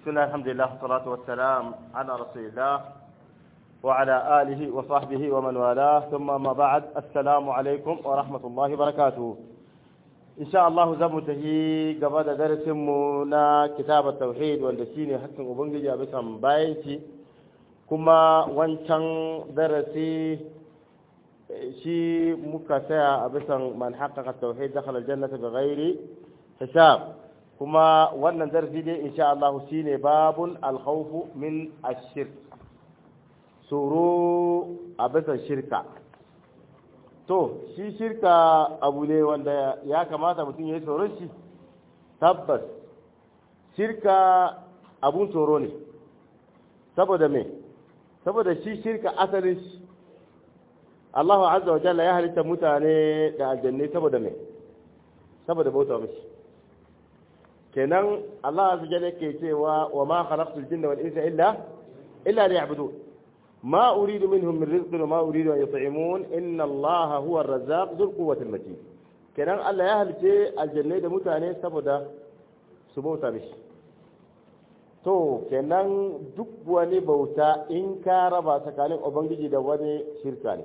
بسم الله الحمد لله والصلاة والسلام على رسول الله وعلى آله وصحبه ومن والاه ثم ما بعد السلام عليكم ورحمة الله وبركاته إن شاء الله زمته قبل درس منا كتاب التوحيد والدسيني حتى أبنجي بسم بايتي كما وانشان درسي shi muka tsaya a bisan man haƙaƙa tauhid dakhala aljannata bighairi hisab kuma wannan darasi dai insha Allah shine babun alkhawf min ash-shirk tsoro a bisan shirka to shi shirka abu ne wanda ya kamata mutum ya yi tsoron shi tabbas shirka abun tsoro ne saboda me saboda shi shirka asalin shi Allah azza wa jalla ya halitta mutane da aljanne saboda me saboda bauta mishi kenan Allah azza wa jalla yake cewa wa ma khalaqtul jinna wal insa illa illa liya'budun ma uridu minhum min rizqin wa ma uridu an yut'imun inna Allah huwa ar-razzaq dhul quwwati al-matin kenan Allah ya halice aljanne da mutane saboda su bauta mishi to kenan duk wani bauta in ka raba tsakanin ubangiji da wani shirka ne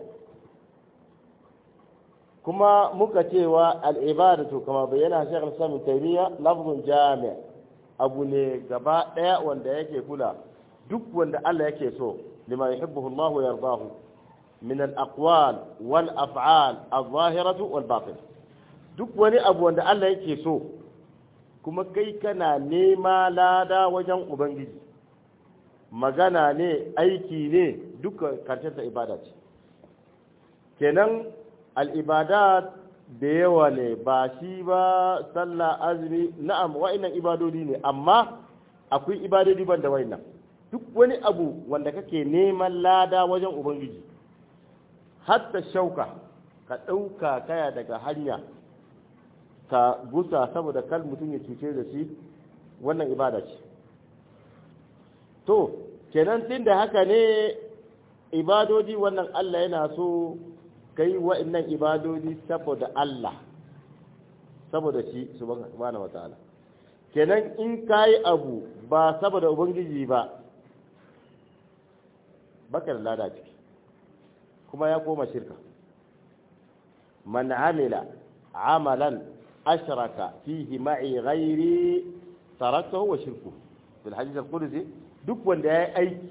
kuma muka cewa al'ibadatu kama bayyana shekar sami taimiyya lafzun jami'a abu ne gaba ɗaya wanda yake kula duk wanda Allah yake so lima yuhibbuhu Allah wa yardahu min al-aqwal wal af'al adh-dhahiratu wal batin duk wani abu wanda Allah yake so kuma kai kana nema lada wajen ubangiji magana ne aiki ne duka karshen ta ibada ce kenan al'ibadat da yawa ne ba shi ba sallah azumi na'am wa'innan ibadodi ne amma akwai ibadodi ban da wa'innan duk wani abu wanda kake neman lada wajen ubangiji hatta shauka ka ɗauka kaya daga hanya ka gusa saboda kal mutum ya cuce da shi wannan ibada ce to kenan tun da haka ne ibadodi wannan allah yana so kai wa'annan ibadodi saboda Allah saboda shi subhanahu wataala kenan in kai abu ba saboda ubangiji ba baka da lada ciki kuma ya koma shirka man amila amalan ashraka fihi ma'i ghairi tarakahu wa shirku fil hadith al-qudsi duk wanda yayi aiki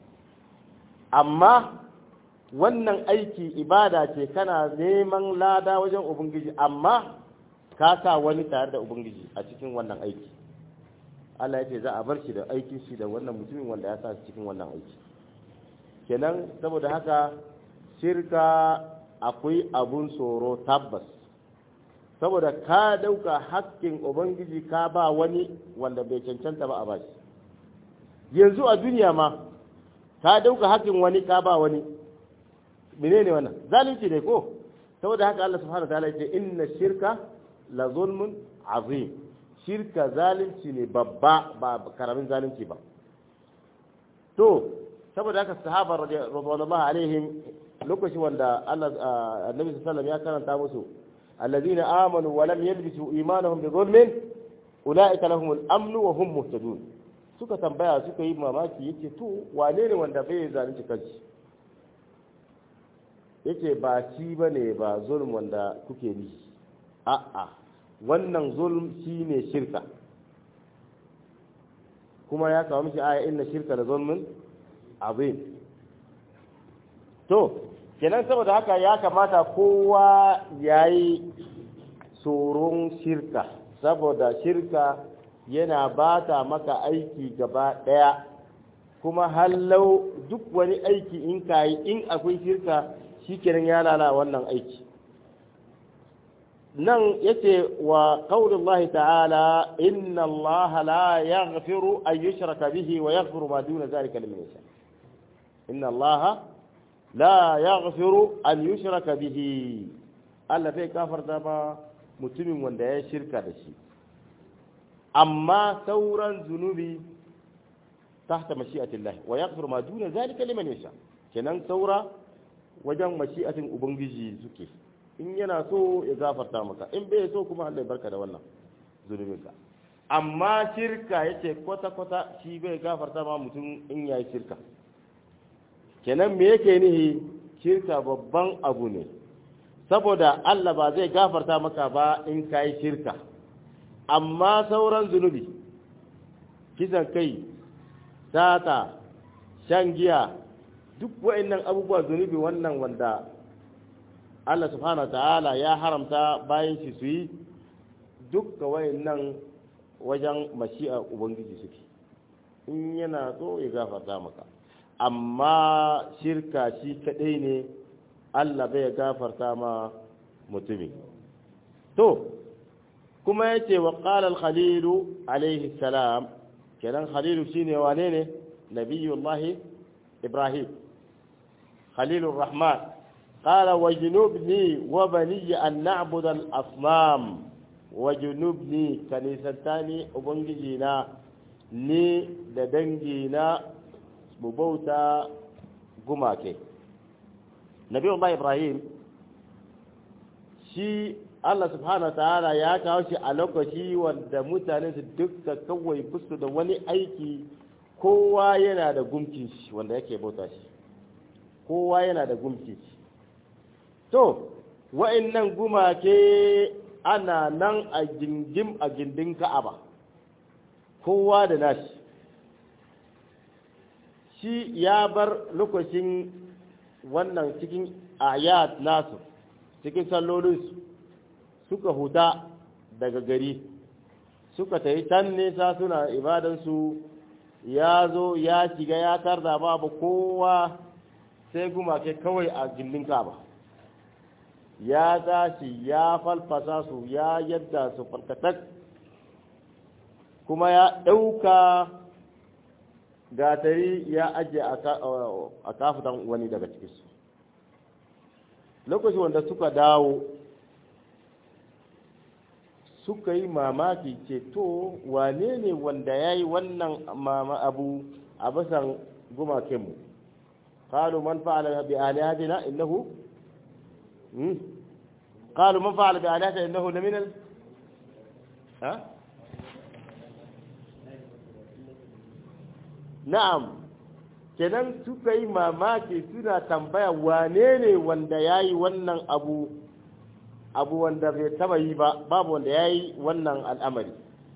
amma wannan aiki ibada ce kana neman lada wajen ubangiji amma ka sa wani tare da ubangiji a cikin wannan aiki Allah ya ce za a bar shi da aikin shi da wannan mutumin wanda ya sa cikin wannan aiki kenan saboda haka shirka akwai abun tsoro tabbas saboda ka dauka hakkin ubangiji ka ba wani wanda bai cancanta ba a bashi yanzu a duniya ma ka dauka hakkin wani ka ba wani menene wannan zalunci ne ko saboda haka Allah subhanahu wa ta'ala yace inna shirka la zulmun azim shirka zalunci ne babba ba karamin zalunci ba to saboda haka sahaba radiyallahu alaihim lokacin wanda Allah annabi sallallahu ya karanta musu alladhina amanu wa lam yalbisu imanuhum bi zulmin ulaika lahum al-amn wa hum muhtadun suka tambaya suka yi mamaki yace to wane ne wanda bai zalunci kanshi yake ba shi ba ne ba zulm wanda kuke bi a'a wannan zulm shi ne shirka kuma ya kawo miki aya inna shirka da zulmin azim to kenan saboda haka ya kamata kowa ya yi tsoron shirka saboda shirka yana bata maka aiki gaba ɗaya kuma hallau duk wani aiki in ka yi in akwai shirka shi kenan ya lala wannan aiki nan yace wa qaulullahi ta'ala inna Allah la yaghfiru an yushraka bihi wa yaghfiru ma duna zalika liman yasha inna Allah la yaghfiru an yushraka bihi Allah bai kafarta ba mutumin wanda ya shirka da shi amma sauran zunubi tahta mashi'atillah wa yaghfiru ma duna zalika liman yasha kenan saura wajen mashi'atin ubangiji suke in yana so ya gafarta maka in bai so kuma Allah ya barka da wannan zunubinka amma shirka yace kwata-kwata shi bai gafarta ma mutum in yayi shirka kenan me yake nihi shirka babban abu ne saboda Allah ba zai gafarta maka ba in ka yi shirka amma sauran zunubi kisan kai sata shan giya duk wa'annan abubuwa zunubi wannan wanda Allah subhanahu wa ta'ala ya haramta bayan shi su yi dukka wa'annan wajen mashi'a ubangiji suke in yana so ya gafarta maka amma shirka shi kadai ne Allah bai gafarta ma mutumi to kuma yace wa qala al-khalil alayhi salam kenan khalil shine wane ne nabiyullah ibrahim khalilur rahman qala wajnubni wa bani an na'budu al-asnam wajnubni kanisatani ubangiji na ni da dangi na mu bauta gumake nabi Allah Ibrahim shi Allah subhanahu ta'ala ya kawo shi a lokaci wanda mutane su duka kawai fusu da wani aiki kowa yana da gumkin shi wanda yake bauta shi kowa yana da gumkin shi to wa'annan gumake ana nan a gingim a gindin ka'aba kowa da nashi shi ya bar lokacin wannan cikin ayat nasu cikin sallolinsu suka huta daga gari suka ta yi can nesa suna ibadansu ya zo ya shiga ya tarda babu kowa sai gumake kawai a gindin kaba ya tashi ya falfasa su ya yadda su falkatak kuma ya ɗauka gatari ya ajiye a kafutan wani daga cikinsu lokacin wanda suka dawo suka yi mamaki ce to wane ne wanda ya yi wannan mama abu a basan gumakenmu قالوا من فعل بآلهتنا إنه قالوا من فعل بآلهتنا إنه لمن ال... ها؟ na'am kenan suka yi mamaki suna tambaya wane ne wanda ya yi wannan abu abu wanda bai taba yi ba babu wanda ya yi wannan al'amari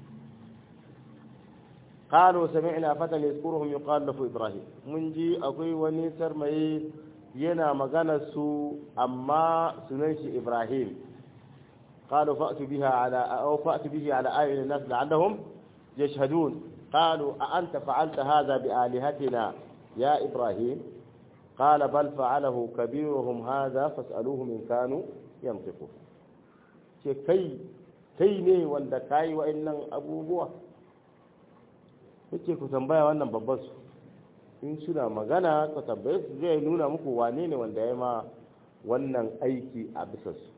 قالوا سمعنا فتى يذكرهم يقال له إبراهيم من جي أقوي ونسر مي ينا مغانا سو أما سننش إبراهيم قالوا فأتوا بها على أو فأتوا به على آية الناس لعلهم يشهدون قالوا أأنت فعلت هذا بآلهتنا يا إبراهيم قال بل فعله كبيرهم هذا فاسألوهم إن كانوا ينطقون كي كي ne wanda kai wa'annan abubuwa yake ku tambaya wannan babban su in suna magana ku tambaye su zai nuna muku wane ne wanda ya ma wannan aiki a bisa su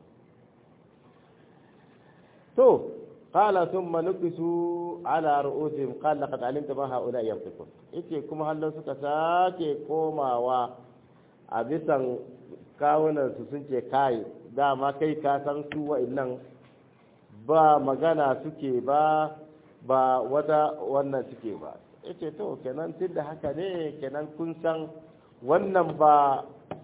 to قال ثم نكسوا على رؤوسهم قال لقد علمت ما هؤلاء ينطقون yace kuma hallo suka sake komawa a bisan kawunan su sun ce kai dama kai ka san su wa'annan ba magana suke ba ba wata wannan suke ba yace to kenan tunda haka ne kenan kun san wannan ba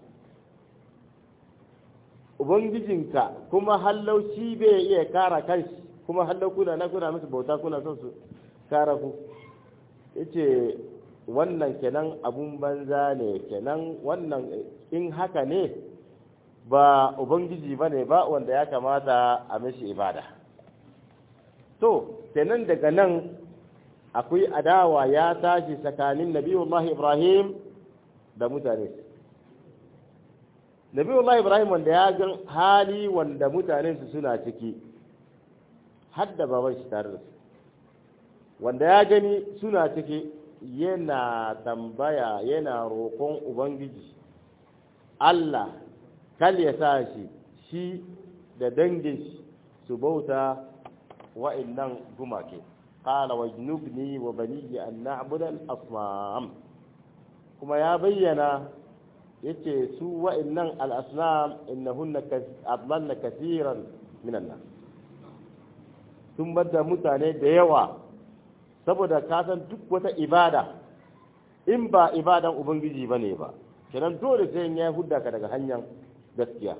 ubangijinka kuma hallau shi bai iya kara kanshi kuma hallau kuna na kuna musu bauta kuna son su kara ku yace wannan kenan abun banza ne kenan wannan in haka ne ba ubangiji ba ne ba wanda ya kamata a mishi ibada to kenan daga nan akwai adawa ya tashi tsakanin nabiyullahi ibrahim da mutane nabiyullahi ibrahim wanda ya gan hali wanda mutanen su suna ciki hadda baban shi tare da su wanda ya gani suna ciki yana tambaya yana roƙon ubangiji Allah kal ya sa shi shi da dangin shi su bauta wa'annan gumake qala wajnubni wa baniya an na'budu al-asnam kuma ya bayyana yace su wa'annan al-asnam innahunna adlalna kathiran minan nas sun bada mutane da yawa saboda ka san duk wata ibada in ba ibadan ubangiji bane ba kenan dole sai ya hudda ka daga hanyar gaskiya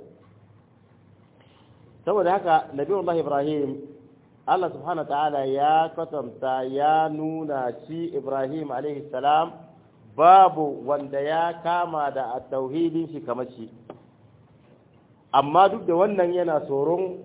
saboda haka nabiyullah ibrahim Allah subhanahu ta'ala ya kwatanta ya nuna shi ibrahim alaihi salam babu wanda ya kama da tauhidin shi kamar shi amma duk da wannan yana tsoron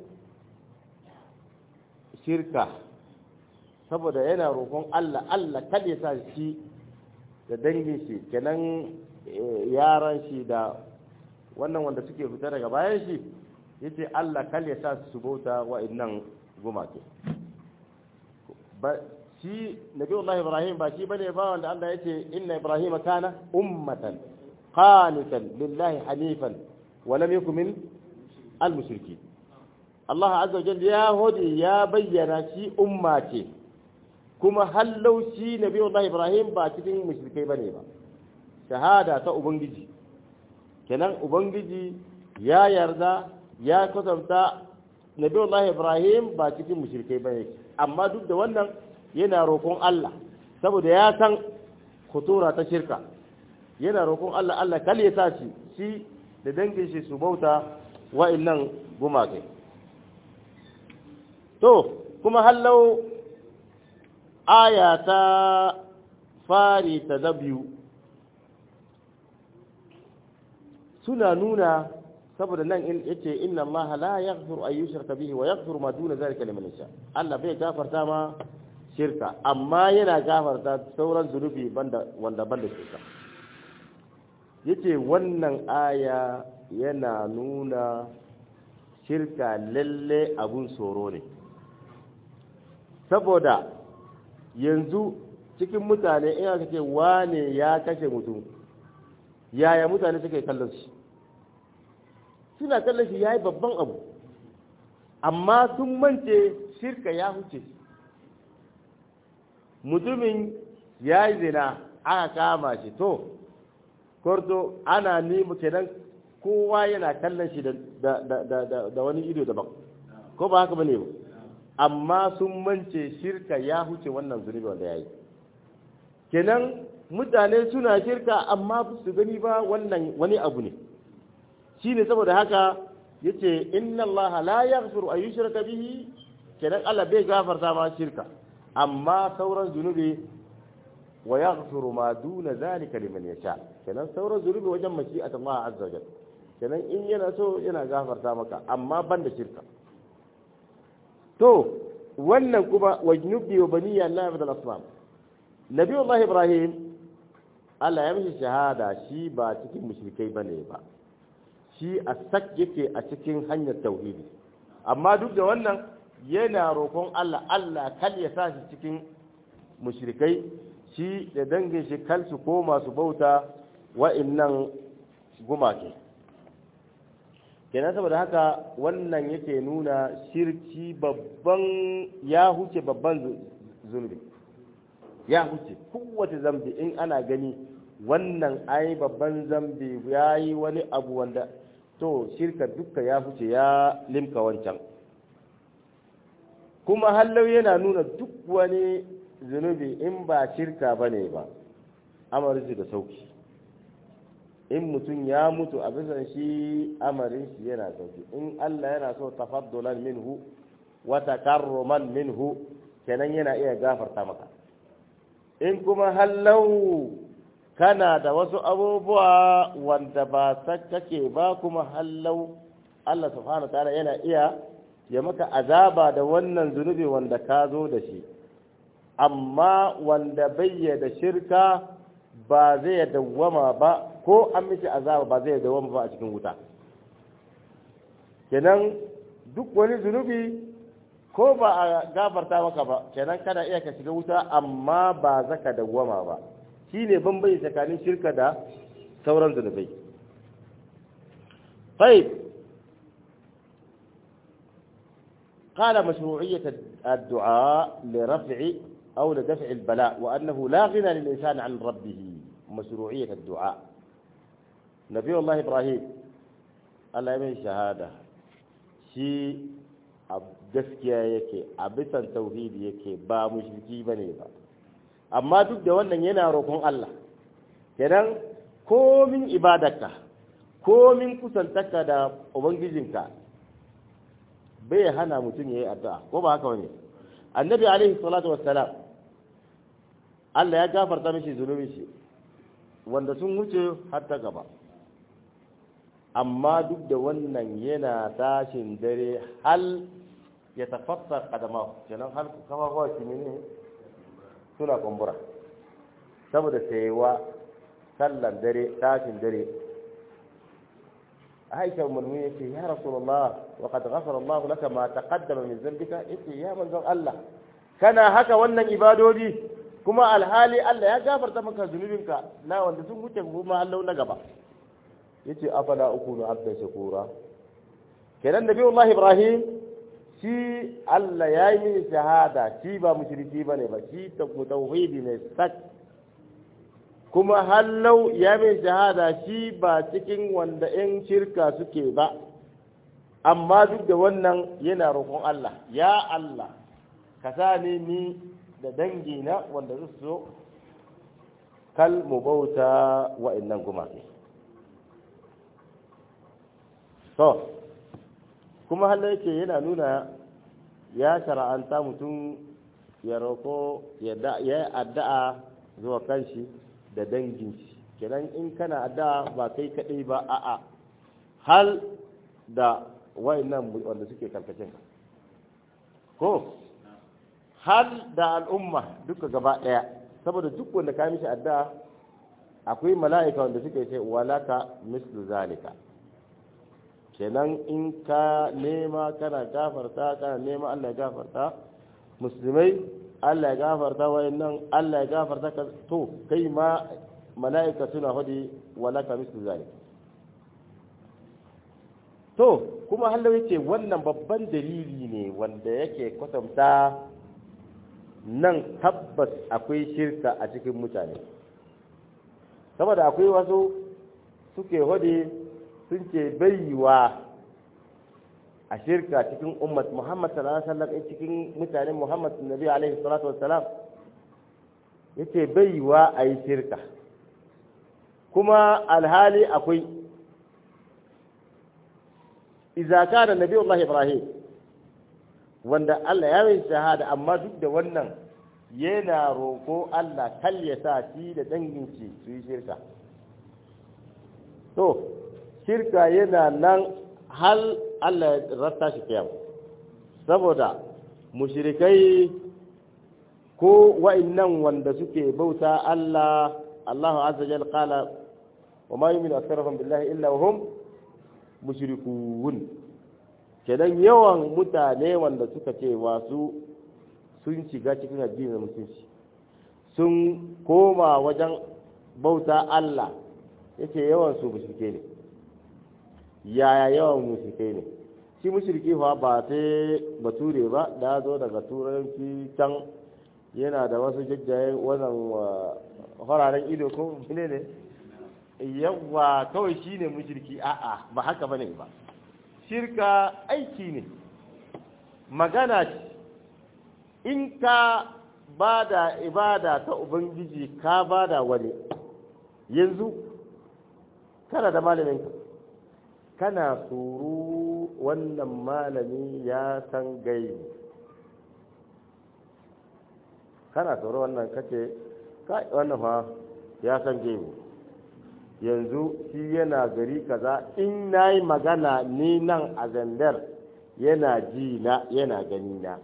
shirka saboda yana roƙon Allah Allah kada ya sa shi da dangin shi kenan yaran shi da wannan wanda suke fita daga bayan shi yace Allah kada ya sa su bauta wa'annan gumake ba shi nabiyullahi ibrahim ba shi bane ba wanda Allah yace inna ibrahim kana ummatan qanitan lillahi hanifan wa lam yakun min al-mushrikeen Allah azza wa jalla ya hodi ya bayyana shi umma ce kuma hallau shi nabiyullahi ibrahim ba cikin mushrikai bane ba shahada ta ubangiji kenan ubangiji ya yarda ya kwatanta nabiyullahi ibrahim ba cikin mushrikai bane amma duk da wannan yana roƙon Allah saboda ya san khutura ta shirka yana roƙon Allah Allah kal ya tashi shi da dangin shi su bauta wa'annan gumakai to kuma hallau aya ta fari ta da biyu suna nuna saboda nan in yace inna allaha la yaghfiru an yushraka bihi wa yaghfiru ma duna zalika liman yasha Allah bai gafarta ma shirka amma yana gafarta sauran zunubi banda wanda banda shirka yace wannan aya yana nuna shirka lalle abun tsoro ne saboda yanzu cikin mutane in aka ce wane ya kashe mutum yaya mutane suke kallon shi suna kallon shi ya yi babban abu amma sun mance shirka ya huce mutumin ya yi zina aka kama shi to korto ana nemi kenan kowa yana kallon shi da wani ido daban ko ba haka bane ba amma sun mance shirka ya huce wannan zunubi wanda ya yi kenan mutane suna shirka amma su gani ba wannan wani abu ne shi ne saboda haka ya ce inna Allah la yaghfiru an yushraka bihi kenan Allah bai gafarta ma shirka amma sauran zunubi wa yaghfiru ma duna zalika liman yasha kenan sauran zunubi wajen mashi'at Allah azza wa jalla kenan in yana so yana gafarta maka amma ban da shirka to wannan kuma wajnubi wa baniya Allah ibn al-asnam nabiyullah ibrahim Allah ya mishi shahada shi ba cikin mushrikai bane ba shi a sak yake a cikin hanyar tauhidi amma duk da wannan yana roƙon Allah Allah kal ya sa shi cikin mushrikai shi da dangin shi kal su koma su bauta wa'innan gumake kenan saboda haka wannan yake nuna shirki babban ya huce babban zunubi ya huce kowace zambi in ana gani wannan ai babban zambi ya yi wani abu wanda to shirka dukka ya huce ya limka wancan kuma hallau yana nuna duk wani zunubi in ba shirka ba ne ba amarci da sauki in mutum ya mutu a bisan shi amarin shi yana sauki in Allah yana so tafaddulan minhu wa takarruman minhu kenan yana iya gafarta maka in kuma hallau kana da wasu abubuwa wanda ba kake ba kuma hallau Allah subhanahu ta'ala yana iya ya maka azaba da wannan zunubi wanda ka zo da shi amma wanda bayyana shirka ba zai dawwama ba ko an mishi azaba ba zai dawwama ba a cikin wuta kenan duk wani zunubi ko ba a gafarta maka ba kenan kana iya ka shiga wuta amma ba zaka dawwama ba shine bambanci tsakanin shirka da sauran zunubai طيب قال مشروعية الدعاء لرفع أو لدفع البلاء وأنه لا غنى للإنسان عن ربه مشروعية الدعاء نبي الله إبراهيم الله يمين شهادة شي gaskiya yake a bisan tauhidi yake ba mushriki bane ba amma duk da wannan yana roƙon Allah kenan komin ibadarka komin kusantaka da ubangijinka bai hana mutum ya yi addu'a ko ba haka wani annabi alaihi salatu wassalam Allah ya gafarta mishi zunubin shi wanda sun wuce har ta gaba amma duk da wannan yana tashin dare hal ya tafassar kadama kenan hal kafafuwa shi ne suna kumbura saboda sayewa sallan dare tashin dare aisha umarni yake ya rasulullah wa qad ghafara Allah laka ma taqaddama min dhanbika yace ya manzon Allah kana haka wannan ibadodi kuma alhali Allah ya gafarta maka zunubinka na wanda sun wuce kuma Allah na gaba yace afala ukunu abda shakura kenan nabiyullah ibrahim shi Allah ya yi mini shahada shi ba mushriki bane ba shi tauhidi ne sak kuma hallau ya min shahada shi ba cikin wanda 'yan shirka suke ba amma duk da wannan yana roƙon Allah ya Allah ka sa ni ni da dangina wanda su so kal mu bauta wa'annan gumaki to kuma hallau yake yana nuna ya shara'anta mutum ya roƙo ya addu'a zuwa kanshi da dangin shi kenan in kana da ba kai kadai ba a'a hal da wayannan wanda suke karkashin ka ko hal da al'umma duka gaba daya saboda duk wanda ka mishi addu'a akwai mala'ika wanda suke ce walaka mislu zalika kenan in ka nema kana gafarta kana nema Allah ya gafarta musulmai Allah ya gafarta wayannan Allah ya gafarta ka to kai ma mala'ika suna hudi walaka mislu zalik to kuma hallo yace wannan babban dalili ne wanda yake kwatanta nan tabbas akwai shirka a cikin mutane saboda akwai wasu suke hudi sun ce baiwa a shirka cikin ummat Muhammad sallallahu alaihi wasallam cikin mutanen Muhammad Nabi alaihi salatu wassalam yace baiwa a yi shirka kuma alhali akwai idza kana Nabi Allah Ibrahim wanda Allah ya yi shahada amma duk da wannan yana roko Allah kal ya sa shi da dangin shi su yi shirka to shirka yana nan hal Allah ya rasta shi kiyam saboda mushrikai ko wa'annan wanda suke bauta Allah Allahu azza jal qala wa ma yu'minu aktharuhum billahi illa wa hum mushrikun kenan yawan mutane wanda suka ce wasu sun shiga cikin addinin musulunci sun koma wajen bauta Allah yace yawan su mushrike ne yaya yawan mushrike ne shi mushriki fa ba sai bature ba da zo daga turanci can yana da wasu jajjayen wannan fararen ido ko ne ne yawa kawai shi ne mushriki a'a ba haka bane ba shirka aiki ne magana ce in ka ba da ibada ta ubangiji ka ba da wani yanzu kana da malaminka kana tsoro wannan malami ya san gaibi kana tsoro wannan kace kai wannan fa ya san gaibi yanzu shi yana gari kaza in nayi magana ni nan a zandar yana ji na yana gani na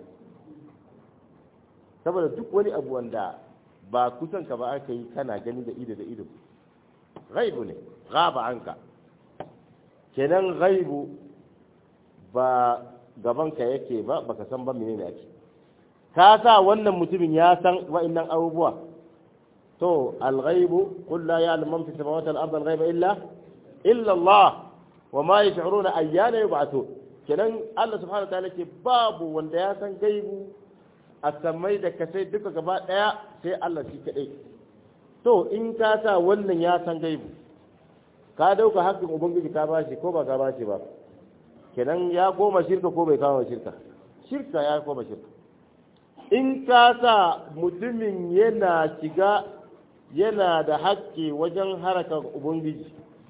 saboda duk wani abu wanda ba kusan ka ba aka yi kana gani da ido da ido gaibu ne gaba anka kenan gaibu ba gabanka yake ba baka san ba menene ake ka sa wannan mutumin ya san wa'annan abubuwa to al-ghaibu qul la ya'lamu man fi samawati wal-ardi al-ghaiba illa illa Allah wa ma yash'uruna ayyana yub'athun kenan Allah subhanahu wa ta'ala ke babu wanda ya san gaibu a samai da kasai duka gaba daya sai Allah shi kadai to in ka sa wannan ya san gaibu ka dauka haƙƙin ubangiji ka bashi ko ba ka bashi ba kenan ya koma shirka ko bai kama shirka shirka ya koma shirka in ka sa mutumin yana shiga yana da haƙƙi wajen harakar ubangiji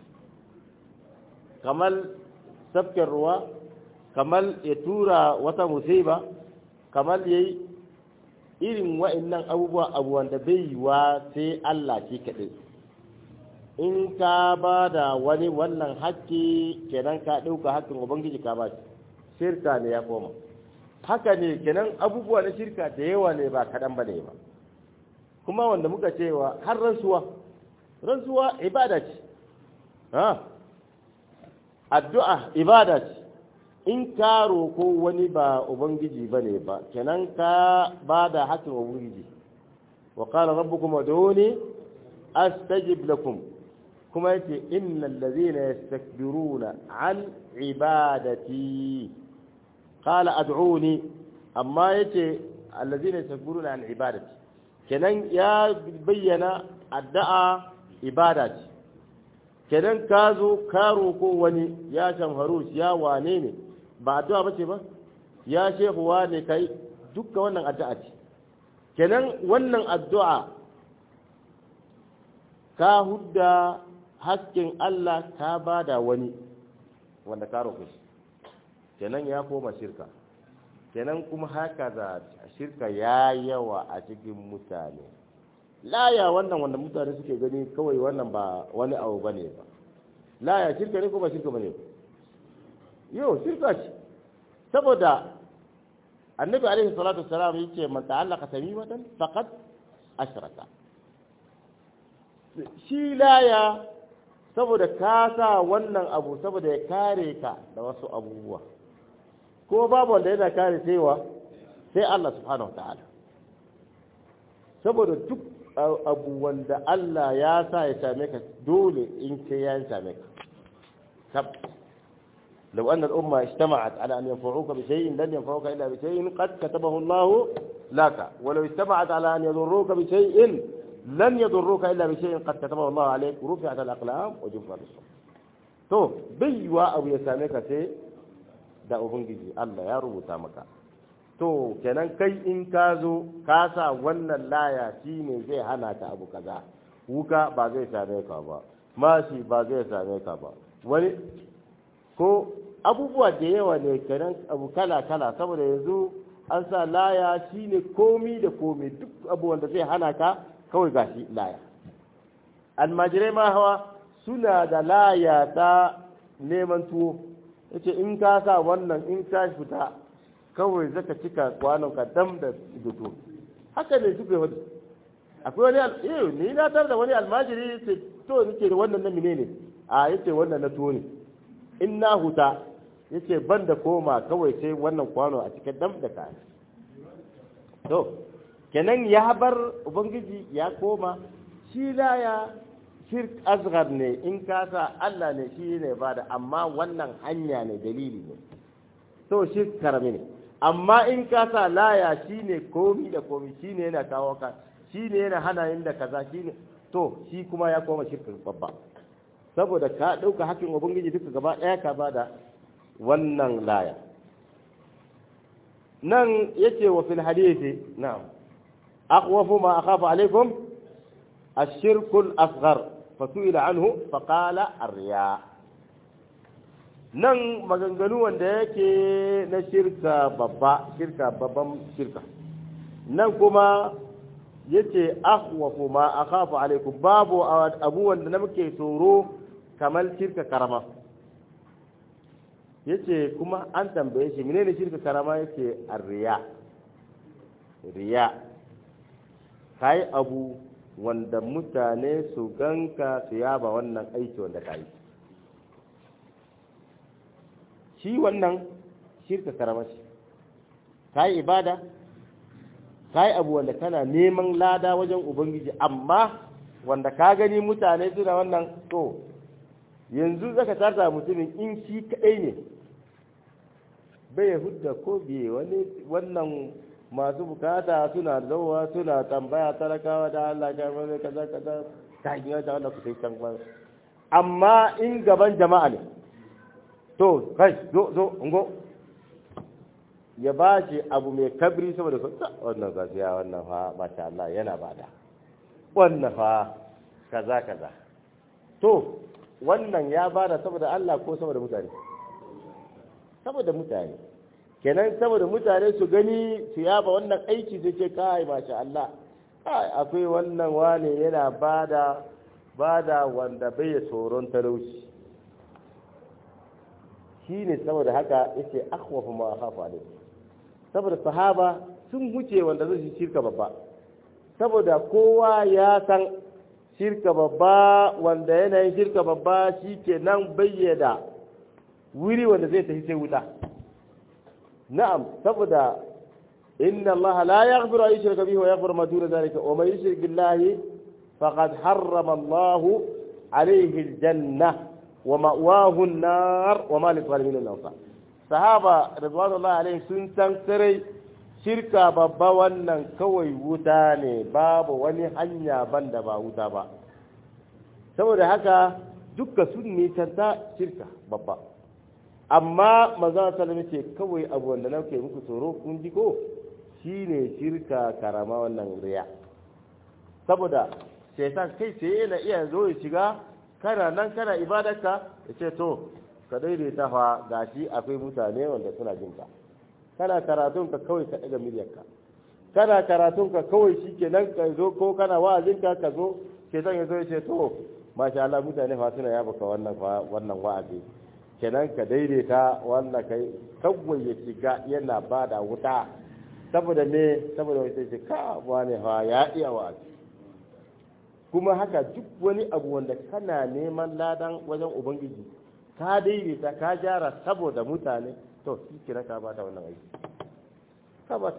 kamar tafkin ruwa kamar ya tura wata musiba kamar ya yi irin wa'annan abubuwa abubuwan da bai yiwa sai Allah shi kaɗai in ka ba da wani wannan haƙƙi kenan ka ɗauka haƙƙin ubangiji ka ba shirka ne ya koma haka ne kenan abubuwa na shirka da yawa ne ba kaɗan ba ne ba kuma wanda muka cewa har rantsuwa rantsuwa ibada ce addu'a ibada ce in ka roko wani ba ubangiji ba ne ba kenan ka ba da haƙƙin ubangiji wa qala rabbukum ud'uni astajib lakum kuma yace innal ladhina yastakbiruna an ibadati qala ad'uni amma yace alladhina yastakbiruna an ibadati kenan ya bayyana addu'a ibada ce kenan ka zo ka roko wani ya shamharu ya wane ne ba addu'a bace ba ya shehu wane kai dukkan wannan addu'a ce kenan wannan addu'a ka hudda hasken Allah ka bada wani wanda ka roƙe shi kenan ya koma shirka kenan kuma haka za shirka ya yawa a cikin mutane laya wannan wanda mutane suke gani kawai wannan ba wani abu ba ne ba laya shirka ne ko ba shirka ba ne yau shirka ce saboda annabi alaihi salatu wassalam yace man ta'allaka tamimatan faqad ashraka shi laya saboda ka sa wannan abu saboda ya kare ka da wasu abubuwa ko babu wanda yana kare saiwa sai Allah subhanahu wa ta'ala saboda duk abu wanda Allah ya sa ya same ka dole in ce ya same ka tab لو أن الأمة اجتمعت على أن ينفعوك بشيء لن ينفعوك إلا بشيء قد كتبه الله لك ولو اجتمعت على أن يضروك بشيء لن يضروك إلا بشيء قد كتبه الله عليك ورفعت الأقلام وجفت الصحف to baiwa abu ya same ka sai da ubangiji Allah ya rubuta maka to kenan kai in ka zo ka sa wannan laya shine zai hana ka abu kaza wuka ba zai same ka ba mashi ba zai same ka ba wani ko abubuwa da yawa ne kenan abu kala kala saboda yanzu an sa laya shine komi da komi duk abubuwan da zai hana ka kawai gashi laya almajirai ma hawa suna da laya ta neman tuwo yace in ka sa wannan in ka fita kawai zaka cika kwanon ka dam da duto haka ne suka yi akwai wani eh ni na tar da wani almajiri yace to nake da wannan na menene a yace wannan na tuwo ne in na huta yace ban da koma kawai sai wannan kwano a cikin dam da kayan to kenan ya bar ubangiji ya koma shi laya shirk asghar ne in ka sa Allah ne shi ne bada amma wannan hanya ne dalili ne to shirk karami ne amma in ka sa laya shi ne komi da komi shi ne yana kawo ka shi ne yana hana yin da kaza shi ne to shi kuma ya koma shirkin babba saboda ka ɗauka hakkin ubangiji duka gaba ɗaya ka bada wannan laya nan yace wa fil hadisi na'am akhwafu ma akhafu alaikum الشرك الأصغر فسئل عنه فقال الرياء nan maganganu wanda yake na shirka babba shirka babban shirka nan kuma yace akhwafu ma akhafu alaikum babu abu wanda na muke tsoro kamar shirka karama yace kuma an tambaye shi menene shirka karama yace arriya riya kai abu wanda mutane su ganka su yaba wannan aiki wanda ka yi shi wannan shirka karama shi ka yi ibada ka yi abu wanda kana neman lada wajen ubangiji amma wanda ka gani mutane suna wannan to yanzu zaka tarta mutumin in shi kadai ne bai hudda ko biye wani wannan masu bukata suna zauwa suna tambaya talakawa da Allah ya mai kaza kaza ta hanyar da Allah ku sai can ba amma in gaban jama'a ne to kai zo zo ungo ya ba shi abu mai kabri saboda wannan gaskiya wannan fa masha Allah yana bada wannan fa kaza kaza to wannan ya bada saboda Allah ko saboda mutane saboda mutane kenan saboda mutane su gani su yaba wannan aiki su ce kai masha Allah kai akwai wannan wane yana bada bada wanda bai tsoron talauci shine saboda haka yace akhwafu ma akhafu alayhi saboda sahaba sun huce wanda zai shirka babba saboda kowa ya san shirka babba wanda yanayin shirka babba shi ke nan bayyada wuri wanda zai tafi sai wuta na'am saboda inna Allah la yaghfiru an yushraka bihi wa yaghfiru ma duna dhalika wa man yushrik billahi faqad harrama Allah alayhi al-janna wa ma'wahu an-nar wa ma lil-zalimin min ansar sahaba radwanullahi alaihim sun san sarai shirka babba wannan kawai wuta ne babu wani hanya banda ba wuta ba saboda haka dukka sun nisanta shirka babba amma maza salami ce kawai abu wanda na ke muku tsoro kun ji ko shine shirka karama wannan riya saboda shaitan kai sai yana iya zo ya shiga kana nan kana ibadarka ya ce to ka daidaita fa gashi akwai mutane wanda suna jin ka kana karatun ka kawai ka daga miryarka kana karatun ka kawai shikenan ka zo ko kana wa'azin ka ka zo shaitan ya zo ya ce to masha Allah mutane fa suna yaba ka wannan wannan wa'azi kenan ka daidaita wannan kai kawai ya shiga yana bada wuta saboda me saboda wai sai ka wani fa ya iya wa'azi kuma haka duk wani abu wanda kana neman ladan wajen ubangiji ka daidaita ka gyara saboda mutane to shi kira ka ba ta wannan aiki ka ba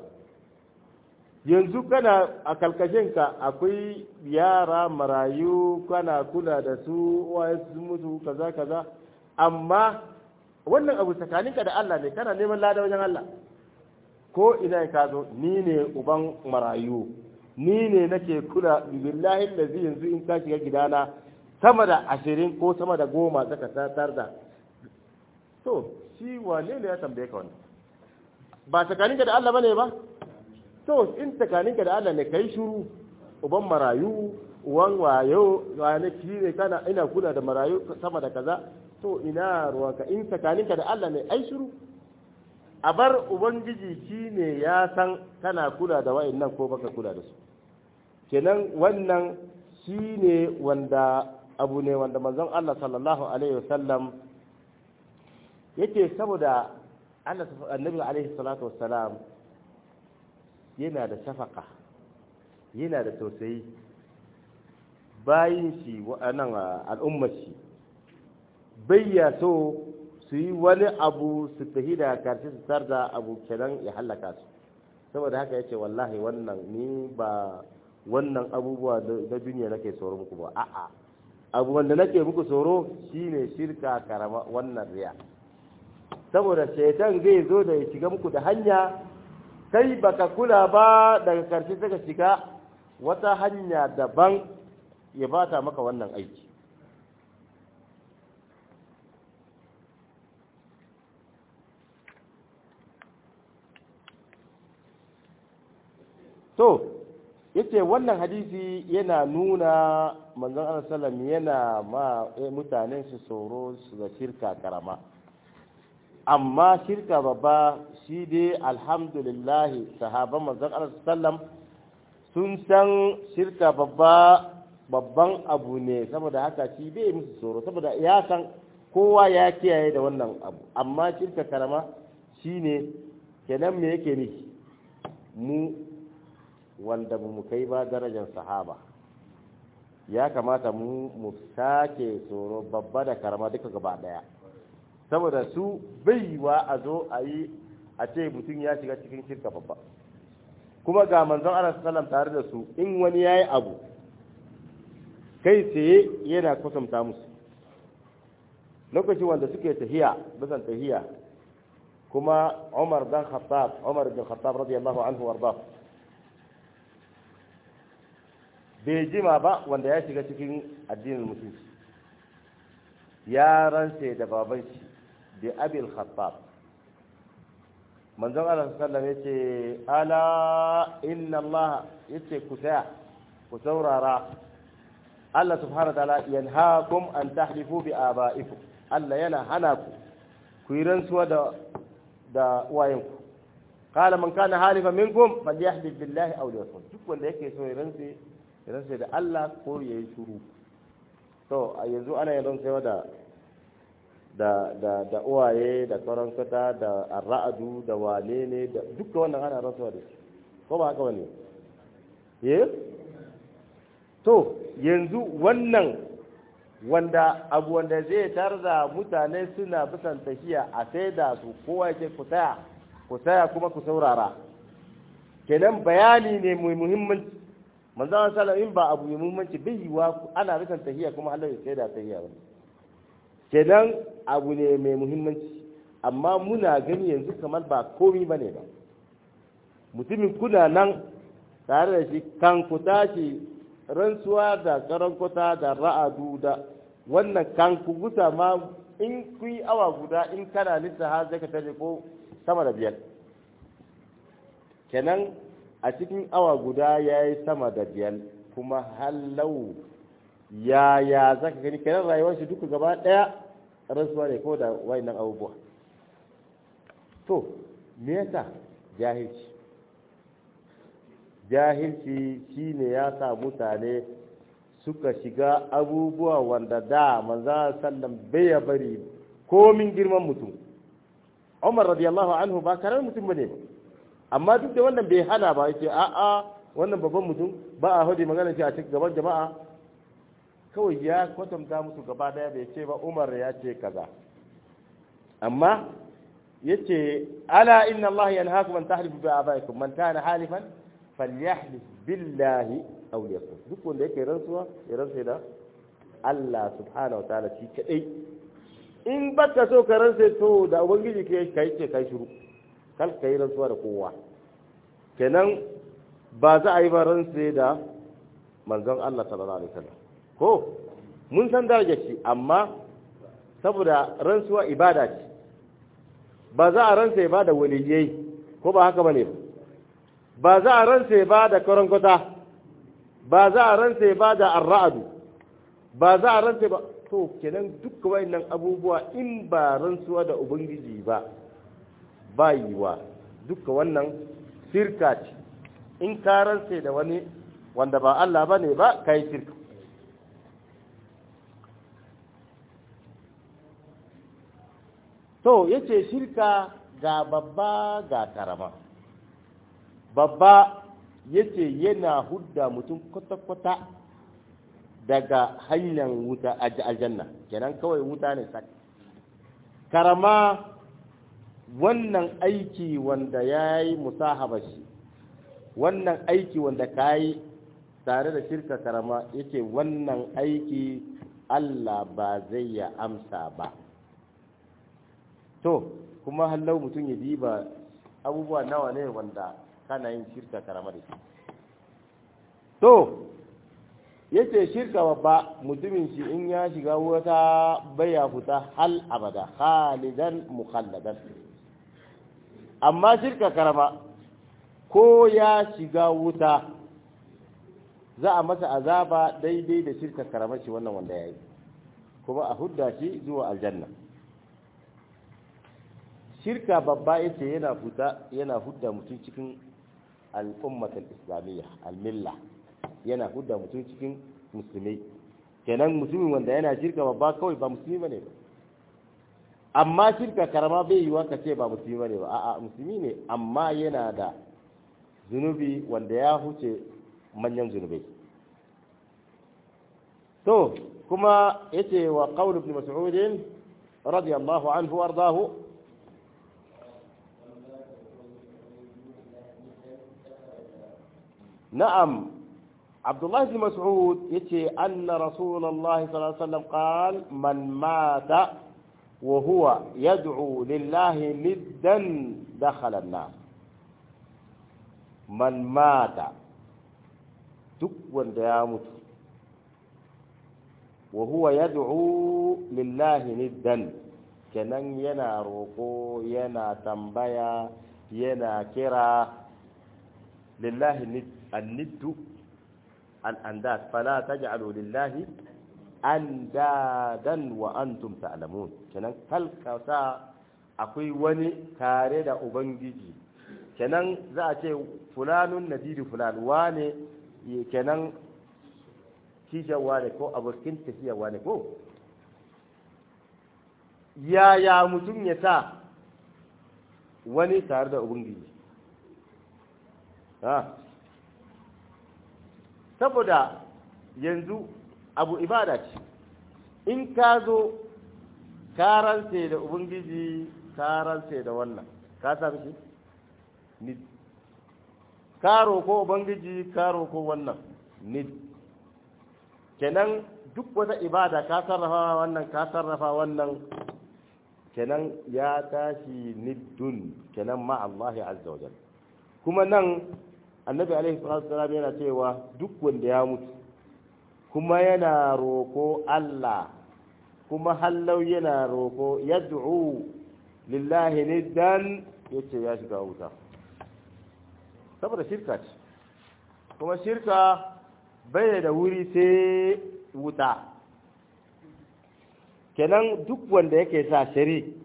yanzu kana a kalkashinka akwai yara marayu kana kula da su waye su mutu kaza kaza amma wannan abu tsakaninka da Allah ne kana neman lada wajen Allah ko ina ka zo ni ne uban marayu ni ne nake kula billahi lazi yanzu in ka shiga gidana sama da ashirin ko sama da goma zaka tatar da to shi wane ne ya tambaye ka wannan ba tsakaninka da Allah bane ba to in tsakaninka da Allah ne kai shuru uban marayu uwan wayo wani ki ne kana ina kula da marayu sama da kaza to ina ruwanka in tsakaninka da Allah ne ai shuru a bar ubangiji shi ne ya san kana kula da wa'annan ko baka kula da su kenan wannan shi ne wanda abu ne wanda manzon Allah sallallahu alaihi wasallam yake saboda annabi alaihi salatu wassalam yana da shafaka yana da tausayi bayin shi wa'annan al'ummar shi bayya so su yi wani abu su tafi da karshe su da abu kenan ya hallaka su saboda haka yace wallahi wannan ni ba wannan abubuwa na duniya nake tsoro muku ba a'a abu wanda nake muku tsoro shine shirka karama wannan riya saboda shaitan zai zo da ya shiga muku da hanya kai baka kula ba daga karshe saka shiga wata hanya daban ya bata maka wannan aiki to yace wannan hadisi yana nuna manzon Allah sallam yana ma mutanen su tsoro su ga shirka karama amma shirka babba shi dai alhamdulillah sahaban manzon Allah sallam sun san shirka babba babban abu ne saboda haka shi bai musu tsoro saboda ya san kowa ya kiyaye da wannan abu amma shirka karama shine kenan me yake ni mu wanda mu kai ba darajar sahaba ya kamata mu mu sake tsoro babba da karama duka gaba daya saboda su baiwa a zo a yi a ce mutum ya shiga cikin shirka babba kuma ga manzon Allah sallam tare da su in wani yayi abu kai tsaye yana kusanta musu lokacin wanda suke tahiya bisan tahiya kuma Umar dan Khattab Umar bin Khattab radiyallahu anhu warda bai jima ba wanda ya shiga cikin addinin musulunci ya rantse da baban shi bi abil khattab manzon Allah sallallahu alaihi yace ala inna Allah yace ku saya ku saurara Allah subhanahu wa ta'ala yanhaakum an tahlifu bi aba'ikum Allah yana hana ku ku yi rantsuwa da da uwayenku qala man kana halifa minkum falyahlif billahi aw liyasmut duk wanda yake so ya rantse ya rantse da Allah ko ya yi shuru to a yanzu ana yin rantsewa da da da da uwaye da karankata da arra'adu da wane ne da duka wannan ana rantsuwa da shi ko ba haka bane eh to yanzu wannan wanda abu wanda zai tarza mutane suna bisan tafiya a sai da su kowa yake ku taya ku taya kuma ku saurara kenan bayani ne mai muhimmanci manzo Allah sallallahu in ba abu mai muhimmanci bai yiwa ana bisan tafiya kuma Allah ya sai da tafiya ba kenan abu ne mai muhimmanci amma muna gani yanzu kamar ba komi bane ba mutumin kuna nan tare da shi kan ku tashi rantsuwa da karankuta da ra'adu da wannan kan ku gusa ma in ku yi awa guda in kana nisa har zai ka tare ko sama da biyar kenan a cikin awa guda ya yi sama da biyar kuma hallau ya ya za ka gani kenan rayuwar shi duka gaba ɗaya rantsuwa ne ko da wayannan abubuwa to me yasa jahilci jahilci shine ya sa mutane suka shiga abubuwa wanda da manzo sallam bai ya bari komin girman mutum Umar radiyallahu anhu ba karar mutum bane ba amma duk da wannan bai hana ba yace a a wannan babban mutum ba a hodi magana shi a cikin gaban jama'a kawai ya kwatanta musu gaba daya bai ce ba Umar ya ce kaza amma yace ala inna Allah yanhaakum an tahlifu bi abaikum man kana halifan falyahlif billahi aw liyasmut duk wanda yake rantsuwa ya rantsa da Allah subhanahu wa ta'ala shi kadai in baka so ka rantsa to da ubangiji ke kai ce kai shiru kal kai rantsuwa da kowa kenan ba za a yi ba rantsa da manzon Allah sallallahu alaihi wasallam ko mun san darajar shi amma saboda rantsuwa ibada ce ba za a rantsa ba da waliyai ko ba haka bane ba ba za a ransa ba da karangota ba za a ransa ba da arra'adu ba za a ransa ba to kenan duk wayannan abubuwa in ba rantsuwa da ubangiji ba ba yiwa duka wannan sirka ce in ka ransa da wani wanda ba Allah ba ne ba ka yi sirka to yace shirka ga babba ga karama babba yace yana hudda mutum kwata-kwata daga hanyar wuta a aljanna kenan kawai wuta ne sak karama wannan aiki wanda ya yi musahaba shi wannan aiki wanda ka yi tare da shirka karama yace wannan aiki Allah ba zai ya amsa ba to kuma hallau mutum ya diba abubuwa nawa ne wanda kana yin shirka karama da shi to yace shirka babba mutumin shi in ya shiga wata baya fita hal abada khalidan mukhalladan amma shirka karama ko ya shiga wuta za a masa azaba daidai da shirka karama shi wannan wanda ya yi kuma a hudda shi zuwa aljanna shirka babba yace yana fita yana hudda mutum cikin al'ummatul islamiyya al-milla yana hudda mutum cikin musulmai kenan musulmin wanda yana shirka babba kawai ba musulmi bane ba amma shirka karama bai yiwa ka ce ba musulmi bane ba a'a musulmi ne amma yana da zunubi wanda ya huce manyan zunubai to kuma yace wa qawl ibn mas'ud radiyallahu anhu wardahu نعم عبد الله بن مسعود يتي أن رسول الله صلى الله عليه وسلم قال من مات وهو يدعو لله ندا دخل النار من مات duk wanda ya mutu wa huwa yad'u lillahi niddan kenan yana roko yana tambaya yana kira lillahi anniddu al'andat fala taj'alu lillahi andadan wa antum ta'lamun kenan kalkasa akwai wani tare da ubangiji kenan za a ce fulanun nadidu fulan wane kenan kishan wane ko abokin tafiya wane ko yaya mutum ya sa wani tare da ubangiji saboda yanzu abu ibada ce in ka zo karance da ubangiji karance da wannan ka sami shi nid karo ko ubangiji karo ko wannan nid kenan duk wata ibada ka sarrafa wannan ka sarrafa wannan kenan ya tashi niddun kenan ma Allah azza wa jalla kuma nan annabi alaihi salatu wasallam yana cewa duk wanda ya mutu kuma yana roko Allah kuma hallau yana roko yad'u lillahi niddan yace ya shiga wuta saboda shirka ce kuma shirka bai da wuri sai wuta kenan duk wanda yake sa shari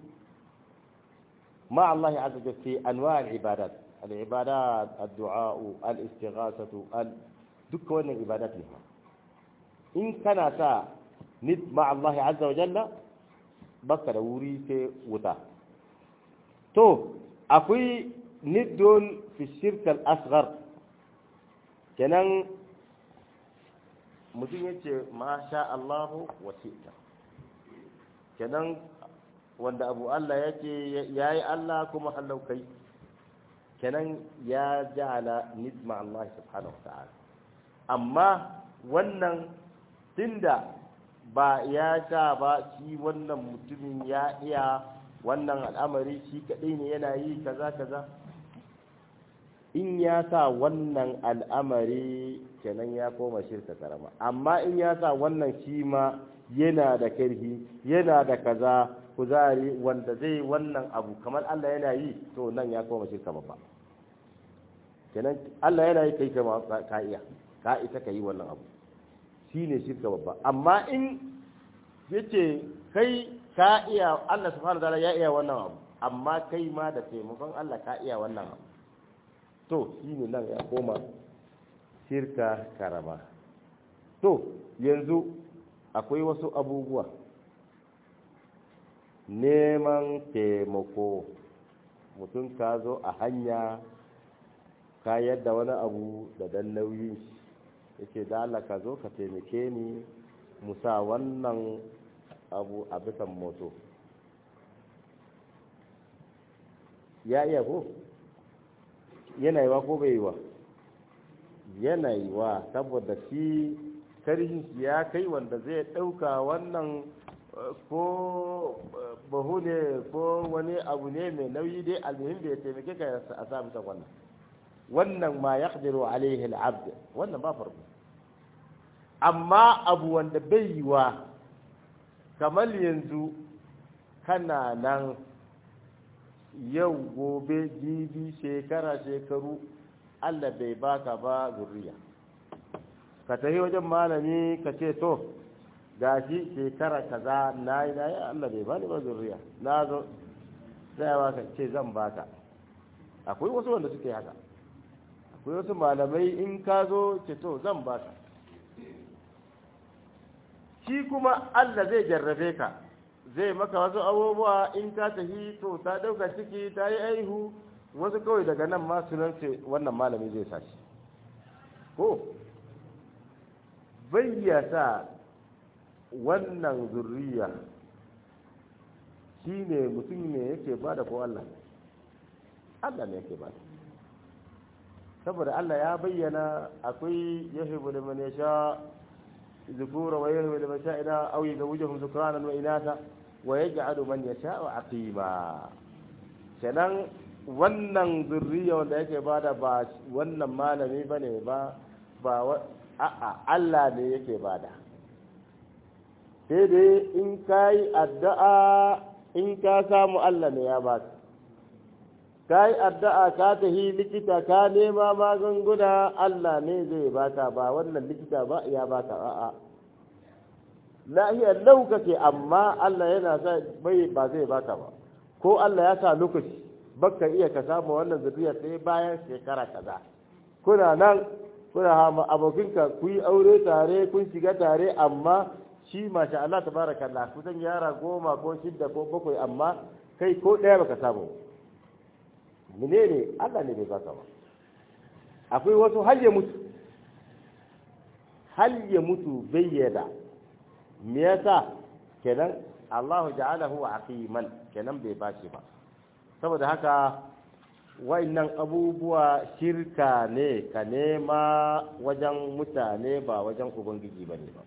ma Allah ya azza fi anwa al-ibadat al-ibadat ad-du'a al-istighathatu al duk wannan ibadat ne in kana sa nid ma Allah azza wa jalla baka da wuri sai wuta to akwai niddun fi shirk al-asghar kenan mutum yace ma sha Allah wa shi'ta kenan wanda abu Allah yake yayi Allah kuma hallau kai kenan ya ja'ala nidma Allah subhanahu wa ta'ala amma wannan tunda ba ya sha ba shi wannan mutumin ya iya wannan al'amari shi kadai ne yana yi kaza kaza in ya sa wannan al'amari kenan ya koma shirka karama amma in ya sa wannan shi ma yana da karfi yana da kaza kuzari wanda zai wannan abu kamar Allah yana yi to nan ya koma shirka babba kenan Allah yana yi kai kama ka iya ka ita ka yi wannan abu shi ne shirka babba amma in yace kai ka iya Allah subhanahu wataala ya iya wannan abu amma kai ma da taimakon Allah ka iya wannan abu to shi ne nan ya koma shirka karama to yanzu akwai wasu abubuwa neman taimako mutum ka zo a hanya ka yadda wani abu da dan nauyi yake da Allah ka zo ka taimake ni musa wannan abu a bisan moto ya iya ko yana yiwa ko bai yiwa yana yiwa saboda shi karhin shi ya kai wanda zai ɗauka wannan ko bahu ne ko wani abu ne mai nauyi dai almuhim da ya taimake ka a sa bisa wannan wannan ma ya ƙadiru alaihi al'abd wannan ba farko amma abu wanda bai yiwa kamar yanzu kana nan yau gobe jibi shekara shekaru allah bai baka ba zurriya ka tafi wajen malami ka ce to gashi shekara kaza na yi na yi allah bai bani ba zurriya na zo tsayawa ka ce zan baka akwai wasu wanda suke haka akwai wasu malamai in ka zo ce to zan baka shi kuma allah zai jarrabe ka zai maka wasu abubuwa in ka tafi to ta ɗauka ciki ta yi aihu wasu kawai daga nan ma sunan ce wannan malami zai sashi ko bayyata wannan zurriya shi ne mutum ne yake bada ko Allah Allah ne yake bada saboda Allah ya bayyana akwai yahibu liman yasha ذكورا ويهوي لمن شاء أو يزوجهم ذكرانا وإناثا ويجعل من يشاء عقيما kenan wannan zurriya wanda yake bada ba wannan malami bane ba ba a'a Allah ne yake bada sai dai in ka yi addu'a in ka samu Allah ne ya baka ka yi addu'a ka tahi likita ka nema magunguna Allah ne zai baka ba wannan likita ba ya baka a'a lahiyar lau kake amma Allah yana sa bai ba zai baka ba ko Allah ya sa lokaci baka iya ka samu wannan zuriya sai bayan shekara kaza kuna nan kuna hama abokinka ku yi aure tare kun shiga tare amma shi masha Allah tabarakallah kusan yara goma ko shidda ko bakwai amma kai ko ɗaya baka samu menene Allah ne bai baka ba akwai wasu har ya mutu har ya mutu bayyana me yasa kenan Allah ja'alahu aqiman kenan bai bashi ba saboda haka wa'annan abubuwa shirka ne ka nema wajen mutane ba wajen ubangiji ba ne ba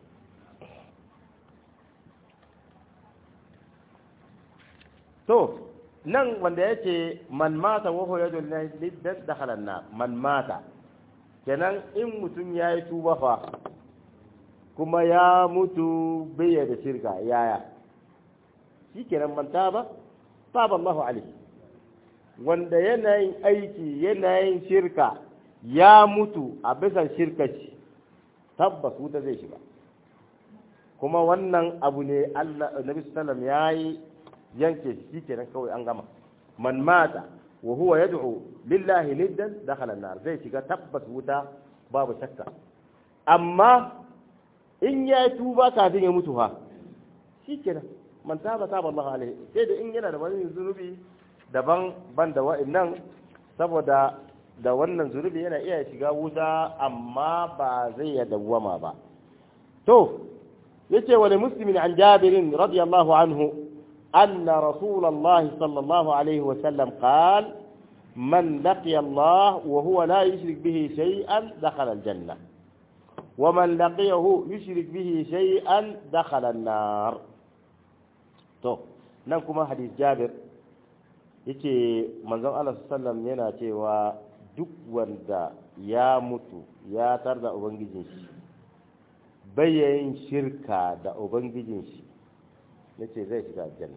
to nan wanda ya ce man mata waho ya dole liddan da halanna man mata kenan in mutum ya yi tuba fa kuma ya mutu bai da shirka yaya shi kenan manta ba taba Allahu alaihi wanda yanayin aiki yanayin shirka ya mutu a bisan shirkaci tabbas wuta zai shiga kuma wannan abu ne Allah Nabi sallam ya yi yanke shi kenan kawai an gama man mata wa huwa yad'u lillahi niddan dakhala an-nar zai shiga tabbas wuta babu shakka amma in ya tuba kafin ya mutu ha shikenan man taba taba Allah alaihi sai da in yana da wani zunubi daban ban da wa'annan saboda da wannan zunubi yana iya shiga wuta amma ba zai ya dawwama ba to yace wani muslimin an jabirin radiyallahu anhu أن رسول الله صلى الله عليه وسلم قال من لقي الله وهو لا يشرك به شيئا دخل الجنة ومن لقيه يشرك به شيئا دخل النار تو ننكم حديث جابر yace manzon Allah sallam yana cewa duk wanda ya mutu ya tar da ubangijin shi bayyayin shirka da ubangijin shi yace zai shiga aljanna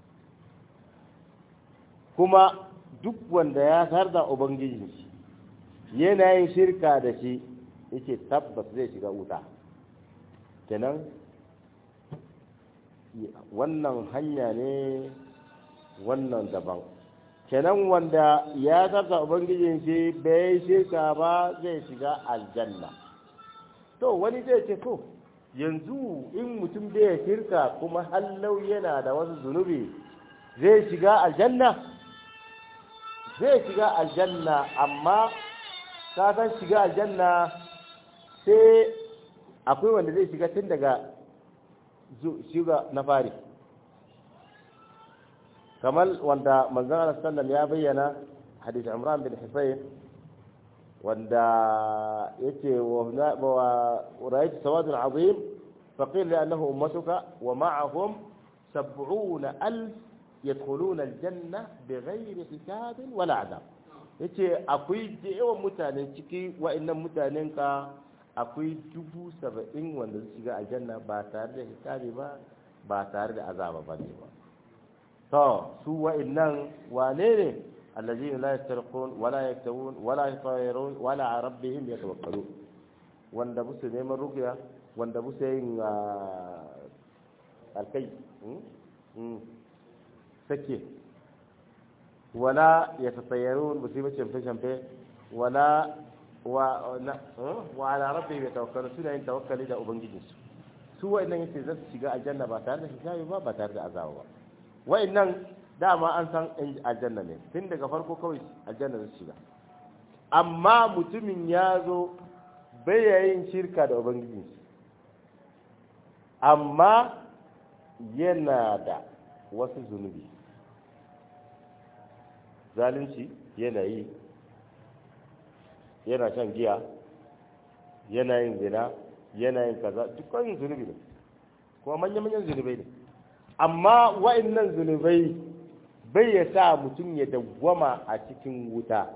kuma duk wanda ya tar da ubangijin shi yana yin shirka da shi yace tabbas zai shiga wuta kenan wannan hanya ne wannan daban kenan wanda ya tarda ubangijin shi bai shirka ba zai shiga aljanna to wani zai ce to yanzu in mutum bai shirka kuma hallau yana da wasu zunubi zai shiga aljanna zai shiga aljanna amma ka san shiga aljanna sai akwai wanda zai shiga tun daga shiga na fari kamar wanda manzon Allah sallam ya bayyana hadith Imran bin Husayn wanda yace wa ra'aytu sawadun azim faqila li annahu ummatuka wa ma'ahum 70000 yadkhuluna aljanna bighayri hisab wala adab yace akwai da yawan mutane ciki wa'annan mutanen ka akwai dubu saba'in wanda su shiga aljanna ba tare da hisabi ba ba tare da azaba ba ne ba to su wa'annan wane ne allazina la yastarqun wala yaktawun wala yatayarun wala a rabbihim yatawakkalun wanda musu neman ruqya wanda musu yin alkai sake wala yatatayarun musu yi camfe camfe wala wa wa ala rabbihim yatawakkalun suna yin tawakkali da ubangijinsu su wa'annan yace za su shiga aljanna ba tare da hisabi ba ba tare da azaba ba wa'annan dama an san aljanna ne tun daga farko kawai aljanna zai shiga amma mutumin ya zo yin shirka da ubangiji amma yana da wasu zunubi zalunci yana yi yana shan giya yana yin zina yana yin kaza dukkan zunubi ne kuma manya-manyan zunubai ne amma wa'annan zunubai bai ya sa mutum ya dawwama a cikin wuta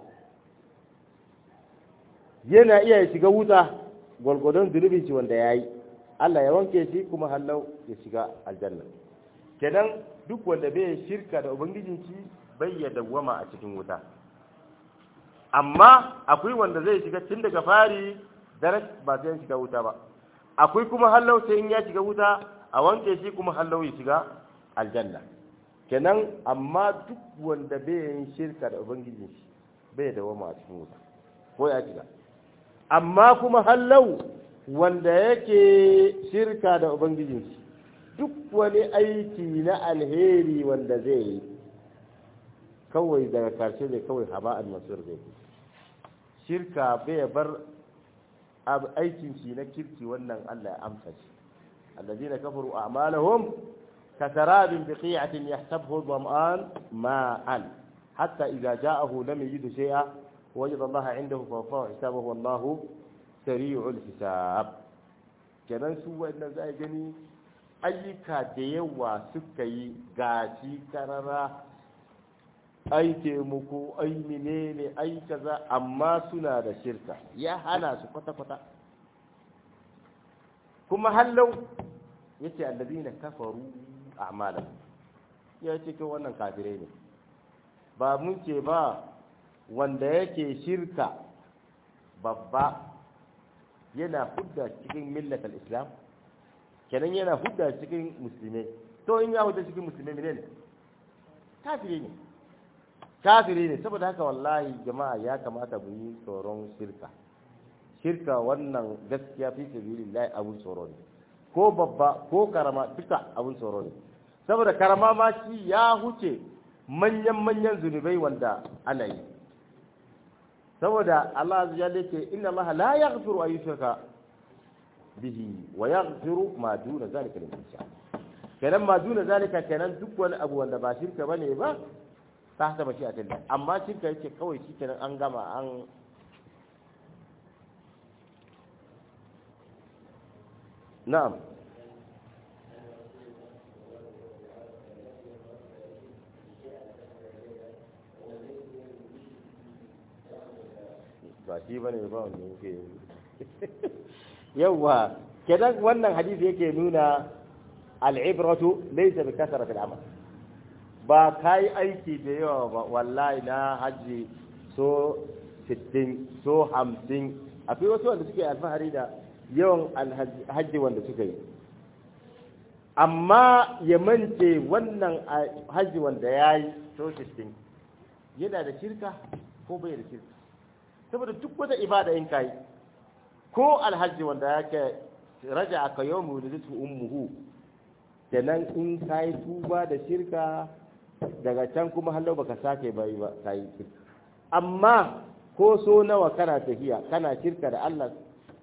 yana iya ya shiga wuta gwargwadon zunubin shi wanda ya yi Allah ya wanke shi kuma hallau ya shiga aljanna kenan duk wanda bai shirka da ubangijin shi bai ya dawwama a cikin wuta amma akwai wanda zai shiga tun daga fari daras ba sai shiga wuta ba akwai kuma hallau sai in ya shiga wuta a wanke shi kuma hallau ya shiga aljanna kenan amma duk wanda bai yin shirka da ubangijin shi bai da wama a cikin wuta ko ya shiga amma kuma hallau wanda yake shirka da ubangijin shi duk wani aiki na alheri wanda zai yi kawai daga karshe ne kawai haba'an masur zai yi shirka bai bar aikin shi na kirki wannan Allah ya amsa shi allazina kafaru a'malahum كسراب بقيعة يحسبه الظمآن ماء حتى إذا جاءه لم يجد شيئا وجد الله عنده فوفاه حسابه والله سريع الحساب kenan su wannan za a gani ayyuka da yawa suka yi gashi karara ai taimako ai menene ai kaza amma suna da shirka ya hana su kwata-kwata kuma hallau yace allazina kafaru a'malan ya ce kai wannan kafirai ne ba mun ce ba wanda yake shirka babba yana hudda cikin millat islam kenan yana hudda cikin musulmai to in ya hudda cikin musulmai ne kafiri ne kafiri ne saboda haka wallahi jama'a ya kamata mu yi tsoron shirka shirka wannan gaskiya fi sabilillah abun tsoro ne ko babba ko karama duka abun tsoro ne saboda karama ma shi ya huce manyan-manyan zunubai wanda ana yi saboda Allah ya ce inna Allah la yaghfiru an yushraka bihi wa yaghfiru ma duna zalika liman yasha kenan ma duna zalika kenan duk wani abu wanda ba shirka bane ba ta haka ba shi a tilla amma shirka yake kawai shi kenan an gama an na'am ba shi ba ne ba wanda yake yawwa kenan wannan hadisi yake nuna al'ibratu laysa bi kasratil amal ba kai aiki da yawa ba wallahi na haji so 60 so 50 akwai wasu wanda suke alfahari da yawan alhaji wanda suka yi amma ya mance wannan haji wanda ya yi so 60 yana da shirka ko bai da shirka saboda duk wata ibada in kai ko alhaji wanda yake raja aka yau mu da ummuhu kenan in kai tuba da shirka daga can kuma hallo baka sake bai ba kai shirka amma ko so nawa kana tafiya kana shirka da Allah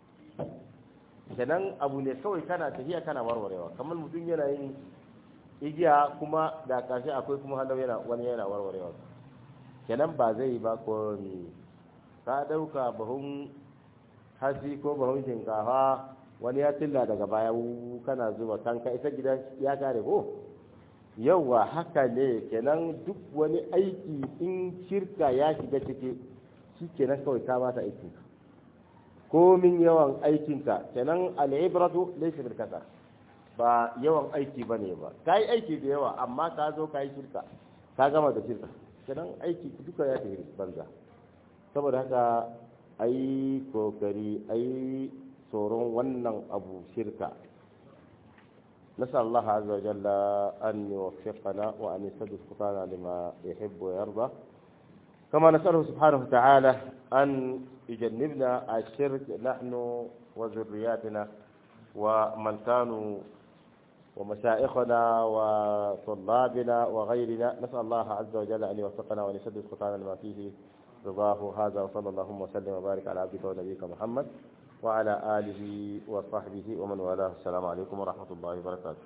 kenan abu ne kawai kana tafiya kana warwarewa kamar mutum yana yin igiya kuma da ƙarshe akwai kuma hallo yana wani yana warwarewa kenan ba zai yi ba ko ni ka ɗauka bahun hatsi ko bahun shinkafa wani ya tilla daga baya kana zuba kanka isa gida ya kare ko yauwa haka ne kenan duk wani aiki in shirka ya shiga ciki shi kenan kawai ka bata aikinka komin yawan aikinka kenan al'ibratu laysa bil kasar ba yawan aiki bane ba kai aiki da yawa amma ka zo kai shirka ka gama da shirka kenan aiki duka ya tafi banza saboda haka a yi kokari a yi tsoron wannan abu shirka نسأل الله عز وجل أن يوفقنا وأن يسدد خطانا لما يحب ويرضى كما نسأله سبحانه وتعالى أن يجنبنا الشرك نحن وذرياتنا ومن كانوا ومشائخنا وطلابنا وغيرنا نسأل الله عز وجل أن يوفقنا وأن يسدد خطانا لما فيه رضاه هذا وصلى اللهم وسلم وبارك على عبدك ونبيك محمد وعلى آله وصحبه ومن والاه السلام عليكم ورحمة الله وبركاته